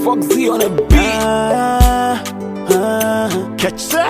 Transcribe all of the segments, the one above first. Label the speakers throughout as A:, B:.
A: Foxy on a beat.
B: Ah, ah,
A: Catch that.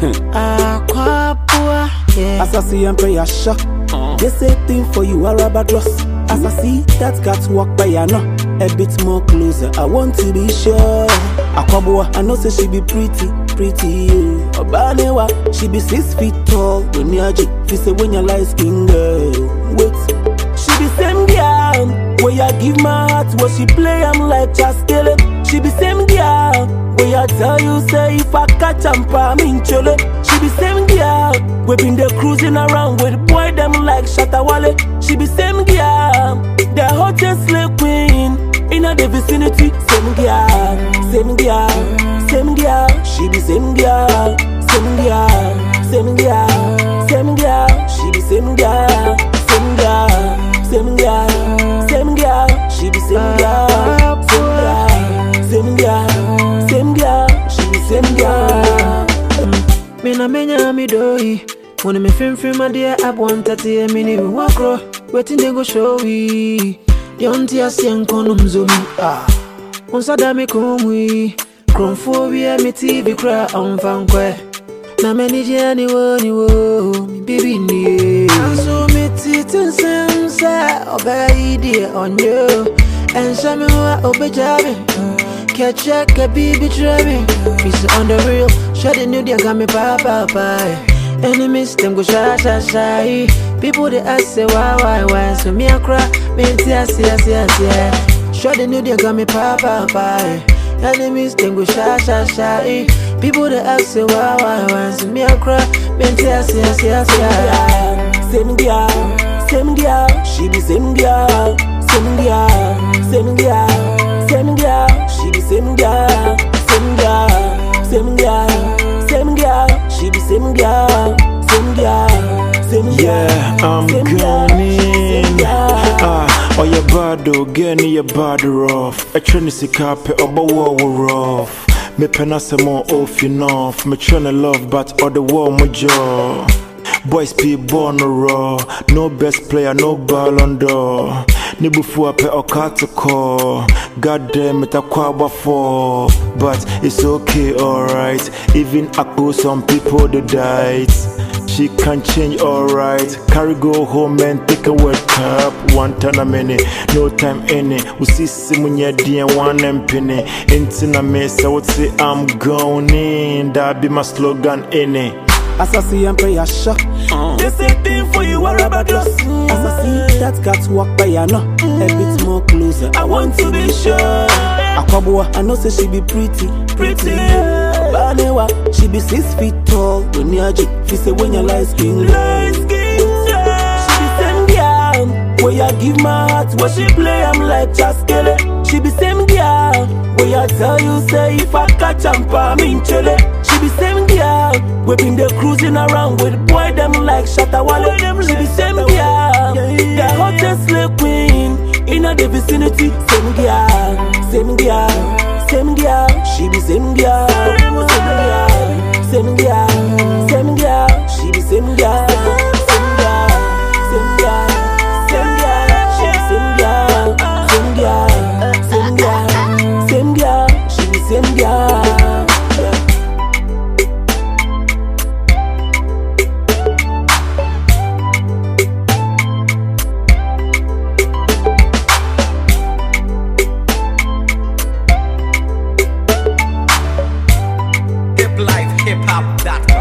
B: Aquapua, yeah. As I see and pay a shock.
A: Uh.
B: They say thing for you are rubber dross. As I see that cat walk by, I know a bit more closer. I want to be sure. Aquabua, I know say she be pretty, pretty. yeah. Obanewa, she be six feet tall. When you're G, she say when you're light skin girl. Wait, she be same girl. Where I give my heart, where she play, I'm like just kill it. She be same girl. Where I tell you, say if I catch am, I'm in chole. She be same girl. We been there cruising around with boy them like Shatawale. She be same girl. The hottest slay queen in the vicinity. Same girl, same girl, same girl. She be same girl, same girl, same girl, same girl. She be same girl, same girl, same girl, same girl. She be same girl, same girl, same girl, same girl. She be same girl.
C: Me na menya mi doi When me film film my dear I want to tear me ni wakro Waiting they go show we The auntie a sien kono mzomi ah Unsa da me kumwi Kromfo bi a me TV kra on fankwe Na me ni je ni wo ni wo mi bibi ni Anso me titin sem sa obey die on you And some wa obejabi Catch a baby driving. Peace on the real. Shut the new they got me pa pa pa. Enemies them go shy shy shy. People they ask say why why why. So me a cry. Me tia tia tia tia. Shut the new they got me pa pa pa. Enemies them go shy shy shy. People they ask say why why why. So me a cry. Me tia tia tia tia.
B: Same girl, same girl, she be same girl, same girl, same girl, same girl, she be same girl, same girl, same girl, same girl, she be same girl, same girl, same girl.
D: Yeah, I'm
B: same girl,
D: going
B: same
D: in.
B: girl.
D: Ah, oh, your bad, oh, get me your bad rough. A train is a carpet, oh, but war rough. Me pen as a more off enough. Me tryna love, but all the war my jaw. Boys be born raw. No best player, no ballon d'or. Ni bufu ape okata call. God damn it, I kwaba for. But it's okay, alright. Even ako, some people they died. She can change alright. Carry go home and take a word cup. One time a minute, no time any. We see Simunya D and one and penny. Into a mess, I would say I'm going in. That be my slogan in it.
B: As I see and pay a shock. They say thing for you are rubber gloss. As I see that cat walk by, I know a bit more closer. I want to be sure. Aquabua, I know say she be pretty, pretty. Banewa, she be six feet tall. When you're G, she say when you're light skin, light skin. She be same girl. Where I give my heart, where she play, I'm like just kill it. She be same girl. Where I tell you, say if I catch am, I'm in chile. She be same girl. We been there cruising around with boy them like Shatawale. She be same girl. The hottest slay queen in the vicinity. Same girl, same girl, same girl. She be same girl, same girl, same girl, same girl. She be same girl, same girl, same girl, same girl. She be same girl, same girl, same girl, same girl. She be same girl. Yeah.
A: Hip life, hip hop, that